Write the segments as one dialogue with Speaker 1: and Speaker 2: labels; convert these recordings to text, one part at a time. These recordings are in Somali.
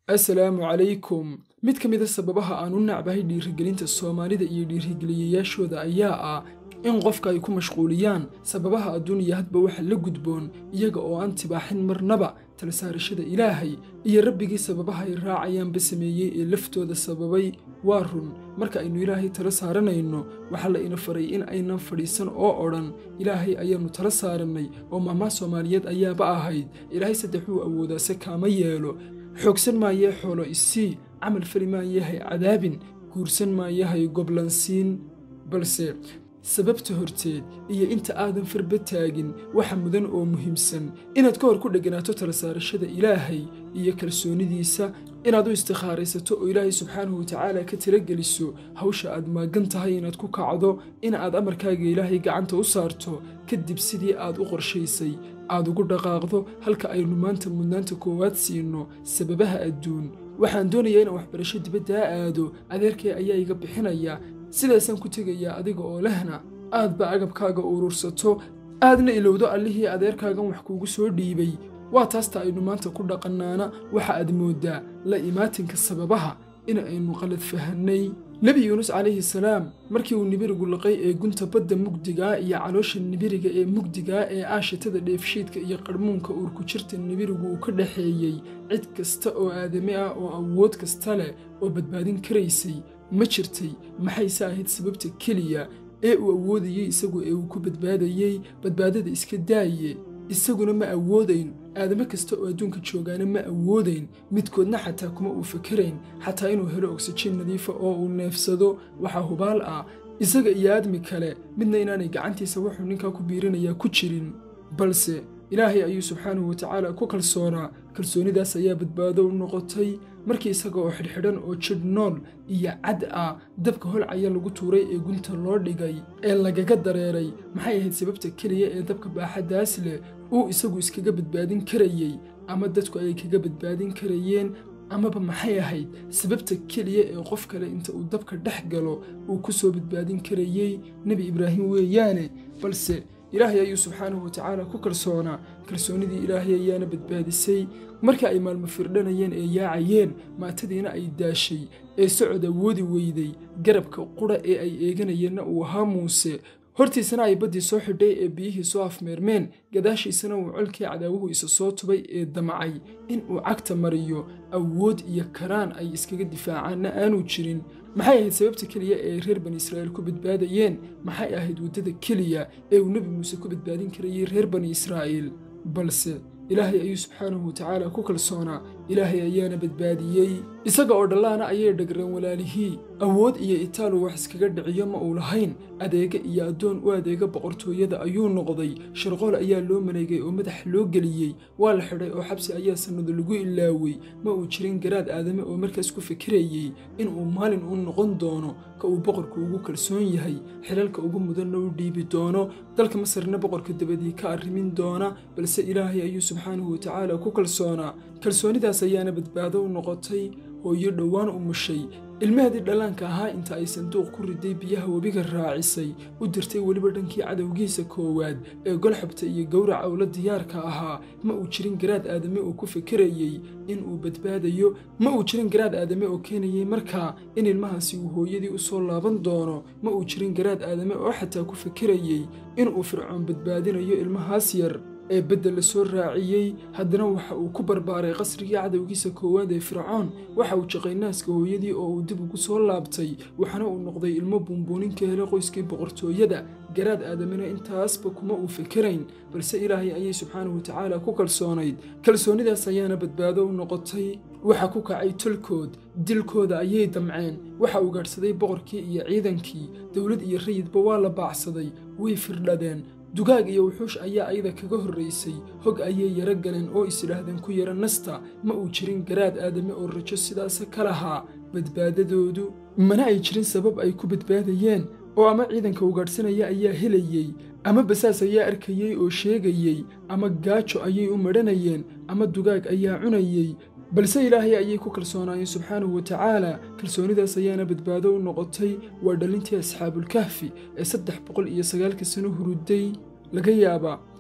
Speaker 1: assalaamu calaykum mid ka mid a sababaha aan u nacbahay dhiirigelinta soomaalida iyo dhiirigeliyayaashooda ayaa ah in qofka ay ku mashquuliyaan sababaha adduuniya hadba waxa la gudboon iyaga oo aan tibaaxin marnaba tala saarashada ilaahay iyo rabbigii sababaha ay raacayaanba sameeyey ee laftooda sababay waa run marka aynu ilaahay tala saaranayno waxaa la ina faray in aynan fadhiisan oo odhan ilaahay ayaannu tala saarannay oo maamaha soomaaliyeed ayaaba ahayd ilaahay saddexuu awoodaase kaama yeelo xoogsan maayee xoolo isii camal fali maayahay cadaabin guursan maayahay goblansiin balse sababta horteed iyo inta aadan farba taagin waxa mudan oo muhiimsan inaad ka hor ku dheganaato tala saarashada ilaahay iyo kalsoonidiisa inaad u istikhaaraysato oo ilaahay subxaanahu watacaala ka talageliso hawsha aad maagan tahay inaad ku kacdo in aad amarkaaga ilaahay gacanta u saarto kadib sidii aad u qorshaysay aad ugu dhaqaaqdo halka aynu maanta mudnaanta koowaad siino sababaha adduun waxaan doonayaa inaan waxbarasho dibaddaa aado adeerkay ayaa iga bixinaya sidaasaan ku tegayaa adiga oo lehna aadba agabkaaga urursato aadna ilowdo allihii adeerkaagan wax kuugu soo dhiibay waa taasta aynu maanta ku dhaqannaana waxa aad mooddaa la imaatinka sababaha in aynu qalad fahannay nebi yuunus calayhi salaam markii uu nibirigu laqay ee gunta badda mugdigaa iyo caloosha nibiriga ee mugdigaa ee aashitada dheefshiidka iyo qarhmuunka uurku jirta nibirigu uu ka dhexeeyey cid kasta oo aadami ah oo awood kasta leh oo badbaadin karaysay ma jirtay maxayse ahayd sababta keliya ee uu awoodayey isagu ee uu ku badbaadayey badbaadada iska daaye isaguna ma awoodayn aadamo kasta oo adduunka joogaana ma awoodayn midkoodna xataa kuma uu fakerayn xataa inuu helo oksijiin nadiifa oo uu neefsado waxaa hubaal ah isaga iyo aadmi kale midna inaanay gacantiisa wuxuu ninkaa ku biirinayaa ku jirin balse ilaahay ayuu subxaanahu watacaala ku kalsoonaa kalsoonidaas ayaa badbaado u noqotay markii isaga oo xidhxidhan oo jidh nool iyo cad ah dabka holcaya lagu tuuray ee gunta loo dhigay ee lagaga dareeray maxay ahayd sababta keliya ee dabka baaxaddaas leh uu isagu iskaga badbaadin karayey ama dadku ay kaga badbaadin karayeen amaba maxay ahayd sababta keliya ee qof kale inta uu dabka dhex galo uu ku soo badbaadin karayey nebi ibraahim weeyaane balse ilaahay ayuu subxaanahu watacaala ku kalsoonaa kalsoonidii ilaahay ayaana badbaadisay markii ay maalmo firdhanayeen ee yaacayeen maatadiina ay daashay ee socod awoodi weyday garabka qudha ee ay eeganayeenna uu ahaa muuse hortiisana ay baddii soo xidhay ee biyihii soo afmeermeen gadaashiisana uu colkii cadaawuhu isa soo tubay ee damcay in uu cagta mariyo awood iyo karaan ay iskaga difaacaanna aanu jirin maxay ahayd sababta keliya ee reer bani israa'iil ku badbaadayeen maxay ahayd waddada keliya ee uu nebi muuse ku badbaadin karayey reer bani israa'iil balse ilaahay ayuu subxaanahu watacaala ku kalsoonaa ilaahay ayaana badbaadiyey isaga oo dhallaana ayay dhagreen walaalihii awood iyo itaalu wax iskaga dhiciyo ma uu lahayn adeega iyo addoon u adeega boqortooyada ayuu noqday sharqool ayaa loo maleegay oo madax loo geliyey waa la xidhay oo xabsi ayaa sannado lagu ilaawey ma uu jirin garaad aadame oo markaas ku fikirayey inuu maalin u noqon doono ka uu boqorku ugu kalsoon yahay xilalka ugu mudanna u dhiibi doono dalka masarna boqorka dabadii ka arrimin doona balse ilaahay ayuu subxaanahu watacaala ku kalsoonaa kalsoonidaas ayaana badbaado u noqotay hooyo dhowaan u mushay ilmaheedii dhallaanka ahaa inta ay sanduuq ku riday biyaha webiga raacisay u dirtay weliba dhankii cadowgiisa koowaad ee golxabta iyo gowraca ula diyaarka ahaa ma uu jirin garaad aadame oo ku fikirayey in uu badbaadayo ma uu jirin garaad aadame oo keenayey markaa in ilmahaasi uu hooyadii u soo laaban doono ma uu jirin garaad aadame oo xataa ku fikirayey inuu fircoon badbaadinayo ilmahaas yar ee bedel la soo raaciyey haddana waxa uu ku barbaaray qasrigii cadowgiisa koowaad ee fircoon waxa uu jaqay naaska hooyadii oo uu dib ugu soo laabtay waxaana uu noqday ilmo buunbuunin ka helay qoyskii boqortooyada garaad aadamina intaasba kuma uu fikirayn balse ilaahay ayay subxaanahu watacaala ku kalsoonayd kalsoonidaas ayaana badbaado u noqotay waxa ku kacay tolkood dilkooda ayay damceen waxa uu gaadhsaday boqorkii iyo ciidankii dowlad iyo rayidba waa la baacsaday way firdhadeen dugaag iyo wuxuush ayaa ayada kaga horraysay hog ayay yaro galeen oo isidhaahdeen ku yara nasta ma uu jirin garaad aadame oo rajo sidaasa ka lahaa badbaadadoodu mana ay jirin sabab ay ku badbaadayeen oo ama ciidanka ugaadhsanaya ayaa helayey ama basaas ayaa arkayey oo sheegayey ama gaajo ayay u madhanayeen ama dugaag ayaa cunayey balse ilaahay ayay ku kalsoonaayeen subxaanahu watacaala kalsoonidaas ayaana badbaado u noqotay waa dhalintii asxaabulkahfi ee saddex boqol iyo sagaalka sano huruday laga yaabaa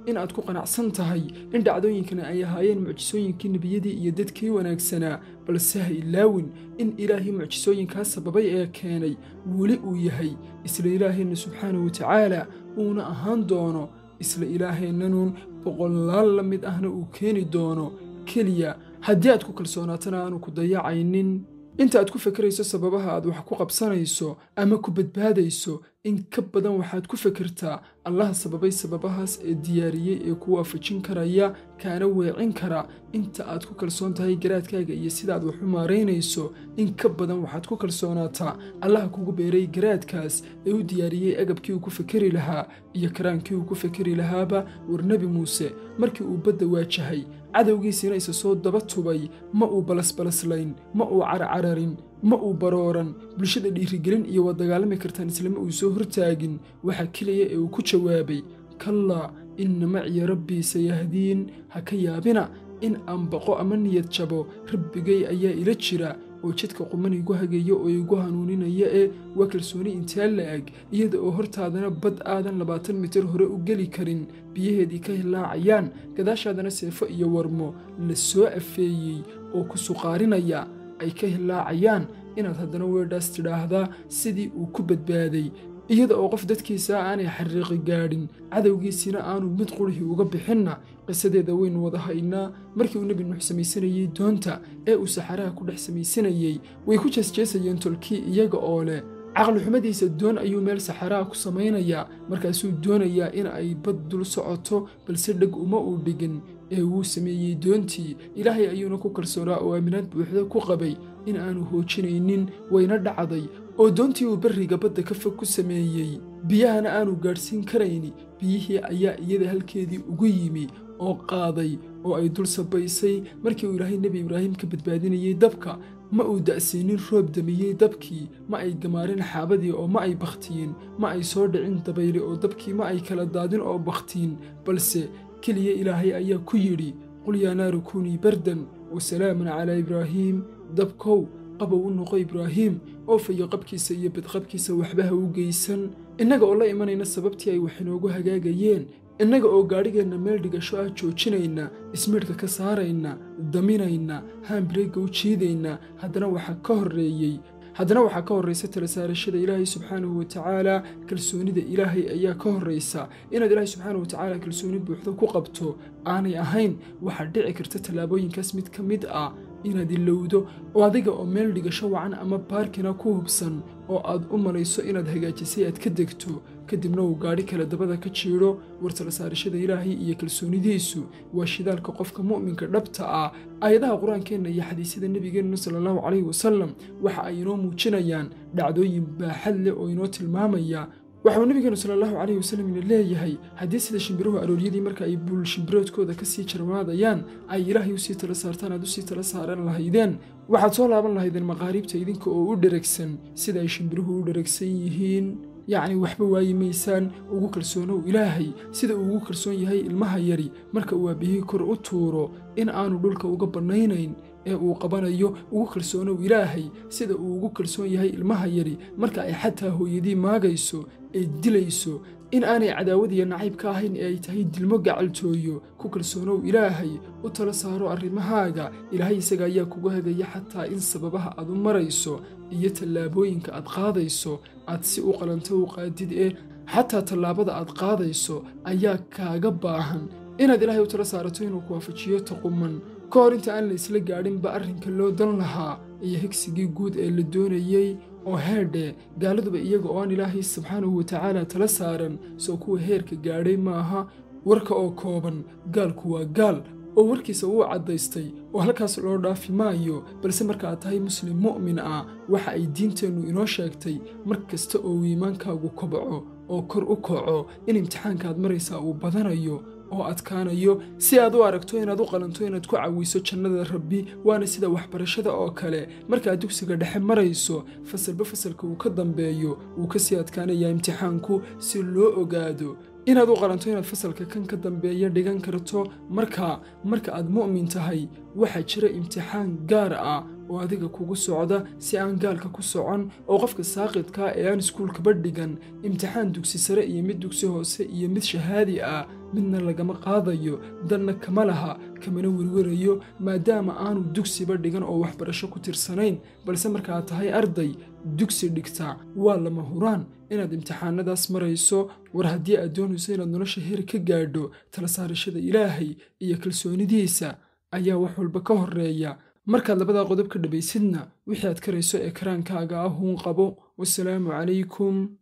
Speaker 1: in aad ku qanacsan tahay in dhacdooyinkani ay ahaayeen mucjisooyinkii nebiyadii iyo dadkii wanaagsanaa balse ha ilaawin in ilaahii mucjisooyinkaas sababay ee keenay weli uu yahay isla ilaaheenna subxaanahu watacaala uuna ahaan doono isla ilaaheennanuun boqolaal la mid ahna uu keeni doono keliya haddii aad ku kalsoonaatana aanu ku dayacaynin inta aad ku fekerayso sababaha aad wax ku qabsanayso ama ku badbaadayso in ka badan waxaad ku fekertaa allaha sababay sababahaas ee diyaariyey ee ku waafajin karaya kaana weecin kara inta aad ku kalsoon tahay garaadkaaga iyo sidaaad wax u maaraynayso in ka badan waxaad ku kalsoonaataa allaha kugu beeray garaadkaas ee u diyaariyey agabkii uu ku fekeri lahaa iyo karaankii uu ku fekeri lahaaba war nebi muuse markii uu badda waajahay cadowgiisiina isa soo daba tubay ma uu balasbalaslayn ma uu carcararin ma uu barooran bulshada dhiirigelin iyo waad dagaalami kartaan islama uu soo hortaagin waxaa keliya ee uu ku jawaabay kallaa inna maciya rabbii sayahdiin ha ka yaabina in aan baqo ama niyad jabo rabbigay ayaa ila jira oo jidka quman igu hageeya oo igu hanuuninaya ee waa kalsooni intee la-eg iyada oo hortaadana bad aadan labaatan mitir hore u geli karin biyaheedii ka hilaacayaan gadaashaadana seefo iyo warmo la soo afeeyey oo ku suqaarinaya ay ka hilaacayaan inaad haddana weedhaas tidhaahdaa sidii uu ku badbaaday iyada oo qof dadkiisa aanay xariiqi gaadhin cadowgiisina aanu mid qurhii uga bixinna qisadeeda waynu wada haynaa markii uu nebi nuux samaysanayey doonta ee uu saxaraha ku dhex samaysanayey way ku jeesjeesayeen tolkii iyaga oo leh caqlixumadiisa doon ayuu meel saxaraha ku samaynayaa markaasuu doonayaa in ay bad dul socoto balse dheg uma uu dhigin ee wuu sameeyey doontii ilaahay ayuuna ku kalsoonaa oo aaminaad buuxda ku qabay in aanu hoojinaynin wayna dhacday oo doontii uu berriga badda ka fog ku sameeyey biyahana aanu gaadhsiin karayni biyihii ayaa iyada halkeedii ugu yimi oo qaaday oo ay dul sabaysay markii uu ilaahay nebi ibraahim ka badbaadinayey dabka ma uu da'siinin roob damiyey dabkii ma ay gamaarin xaabadii oo ma ay bakhtiyin ma ay soo dhicin dabayli oo dabkii ma ay kala daadin oo bakhtiin balse keliya ilaahay ayaa ku yidhi qul yaa naaru kunii bardan wa salaaman calaa ibraahiim dabkow qabow u noqo ibraahiim oo fayo qabkiisa iyo badqabkiisa waxba ha u geysan innaga oo la imanayna sababtii ay wax inoogu hagaagayeen innaga oo gaadhigeenna meel dhigasho ah joojinayna ismiidhka ka saarayna daminayna haambireegga u jiidayna haddana waxaa ka horreeyey haddana waxaa ka horraysa tala saarashada ilaahay subxaanahu watacaala kalsoonida ilaahay ayaa ka horraysa inaad ilaahay subxaanahu watacaala kalsooni buuxda ku qabto aanay ahayn waxaa dhici karta tallaabooyinkaas mid ka mid ah inaad ilowdo oo adiga oo meel dhigasho wacan ama baarkina ku hubsan oo aad u malayso inaad hagaajisay aad ka degto kadibna uu gaadhi kale dabada ka jiidho war tala saarashada ilaahay iyo kalsoonidiisu waa shidaalka qofka mu'minka dhabta ah aayadaha qur-aankeenna iyo xadiisyada nebigeenna sala allahu calayhi wasalam waxa ay inoo muujinayaan dhacdooyin baaxad leh oo inoo tilmaamaya waxauu nebigeenu sala allahu calayhi wasalam ina leeyahay haddii sida shimbiruhu arooryadii marka ay buul shimbiroodkooda ka sii jarmaadayaan ay ilaahay usii tala saartaan aad usii tala saaran lahaydeen waxaad soo laaban lahaydeen maqaariibta idinka oo u dheragsan sida ay shimbiruhu u dheragsan yihiin yacni waxba waayi maysaan ugu kalsoonow ilaahay sida uu ugu kalsoon yahay ilmaha yari marka uu aabihii kor u tuuro in aanu dhulka uga bannaynayn ee uu qabanayo ugu kalsoonow ilaahay sida uu ugu kalsoon yahay ilmaha yari marka ay xataa hooyadii maagayso ee dilayso in aanay cadaawad iyo nacayb ka ahayn ee ay tahay dilmo gacaltooyo ku kalsoonow ilaahay u tala saaro arrimahaaga ilaahay isaga ayaa kugu hagaya xataa in sababaha aad u marayso iyo tallaabooyinka aad qaadayso aad si u qalanto u qaadid ee xataa tallaabada aad qaadayso ayaa kaaga baahan inaad ilaahay u tala saarato inuu ku waafajiyo taquman ka hor inta aan la isla gaadhinba arrinka loo dan lahaa iyo higsigii guud ee la doonayey oo heerdhe gaaladuba iyaga oo aan ilaahay subxaanahu watacaala tala saaran soo kuwa heerka gaadhay maaha warka oo kooban gaalku waa gaal oo warkiisa wuu caddaystay oo halkaas loo dhaafi maayo balse marka aad tahay muslim mu'min ah waxa ay diinteennu inoo sheegtay mar kasta oo uu iimaankaagu kobco oo kor u kaco in imtixaankaad maraysaa uu badanayo oo adkaanayo si aad u aragto inaad u qalanto inaad ku cawiso jannada rabbi waana sida waxbarashada oo kale markaad dugsiga dhexe marayso fasalba fasalka uu ka dambeeyo wuu ka sii adkaanayaa imtixaanku si loo ogaado inaad u qalanto inaad fasalka kan ka dambeeya dhigan karto marka marka aad mu'min tahay waxaa jira imtixaan gaar ah oo adiga kugu socda si aan gaalka ku socon oo qofka saaqidkaa ee aan iskuulkaba dhigan imtixaan dugsi sare iyo mid dugsi hoose iyo mid shahaadi ah midna lagama qaadayo danna kama laha kamana werwerayo maadaama aanu dugsiba dhigan oo waxbarasho ku tirsanayn balse markaad tahay arday dugsi dhigta waa lama huraan inaad imtixaanadaas marayso war haddii aad doonayso inaad nolosha heer ka gaadho tala saarashada ilaahay iyo kalsoonidiisa ayaa wax walba ka horreeya markaad labadaa qodob ka dhabaysidna wixii aad karayso ee karaankaaga ah uun qabo wasalaamu calaykum